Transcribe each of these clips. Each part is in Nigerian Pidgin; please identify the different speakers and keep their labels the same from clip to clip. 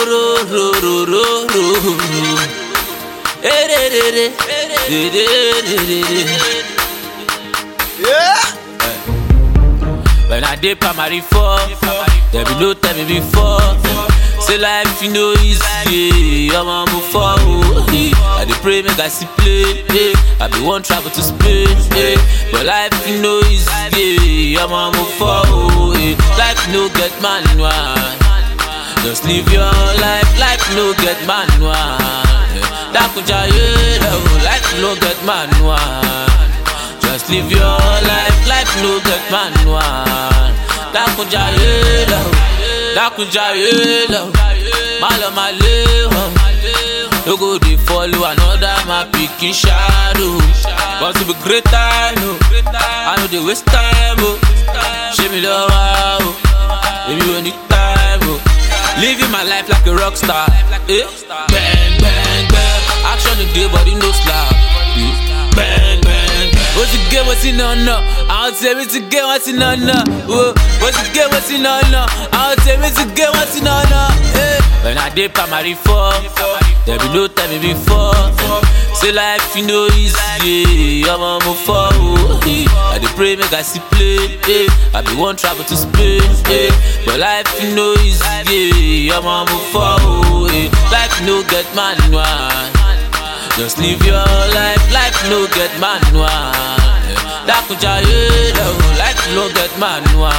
Speaker 1: ro ro ro ro ro ro. Eh, de, de, de. De, de, de, de, de.
Speaker 2: Yeah.
Speaker 1: When I did primary four, there be no tell me before. Say life you know easy, I'm on move forward. I dey pray make I see play, eh. I be one travel to Spain, eh. but life you know easy, I'm on move forward. eh. Life no get manual, just live your life. Life no get manual. eh. Dakuja yeah, life no get manual. Just live your life, life no get manual. Dakunja yelo, dakunja yelo, malo maleho. No go dey follow another my pikin shadow. Want to be great time, oh. I know dey waste time, oh. Show me love, oh. Baby, we need time, oh. Living my life like a rock star, eh? Bang, bang, bang. Action today, body no slap. eh. Bang, bang, bang. What's the game? What's in on no? I'll tell me to get what's in on no. Whoa. What's the game? What's in on no? I'll tell me to get what's in on no. Eh. When I did primary four, there be no time me before. Say life you know easy, I'm on move forward. eh. I dey pray make I see play, eh. I be one travel to Spain, eh. but life you know easy, I'm on move forward. eh. Life no get manual. Just live your life, life no get manual. Dakuja yelo, life no get manual.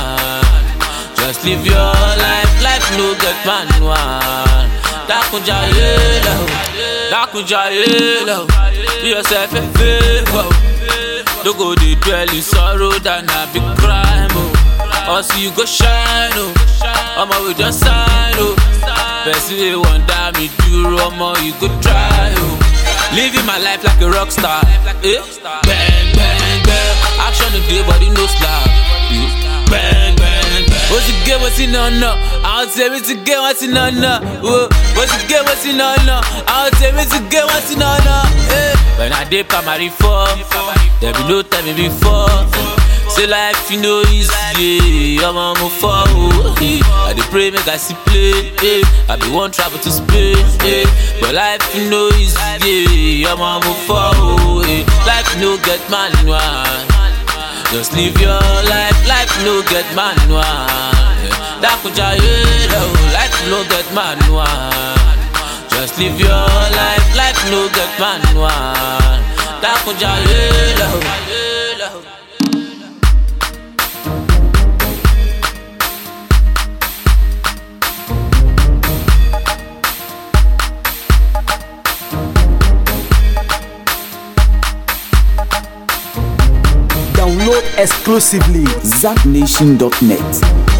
Speaker 1: Just live your life, life no get manual. Dakuja yelo, Dakuja yelo, do yourself a favor. Don't go dey dwell in sorrow than a big crime. Oh. Also you go shine, oh. Omo we just sign, oh. Person wey wan die me duro, omo you go try, oh. Living my life like a rock star. Eh? Bang, bang, bang. Action today, body no slap. Eh? Bang, bang, bang. What's the game? What's in on no? I'll tell me to get what's in on no. Whoa. What's the game? What's in on no? I'll tell me to get what's in on no. Eh? When I did primary four, there be no time me before. Say life you know easy, I'm on move forward. eh. I dey pray make I see play, eh. I be one travel to Spain, eh. but life you know easy, I'm on move forward. eh. Life no get manual, just live your life, life no get manual. eh. Dakuja yelo, life no get manual. Just live your life, life no get manual. Dakuja yelo, yelo.
Speaker 3: Download exclusively zapnation.net.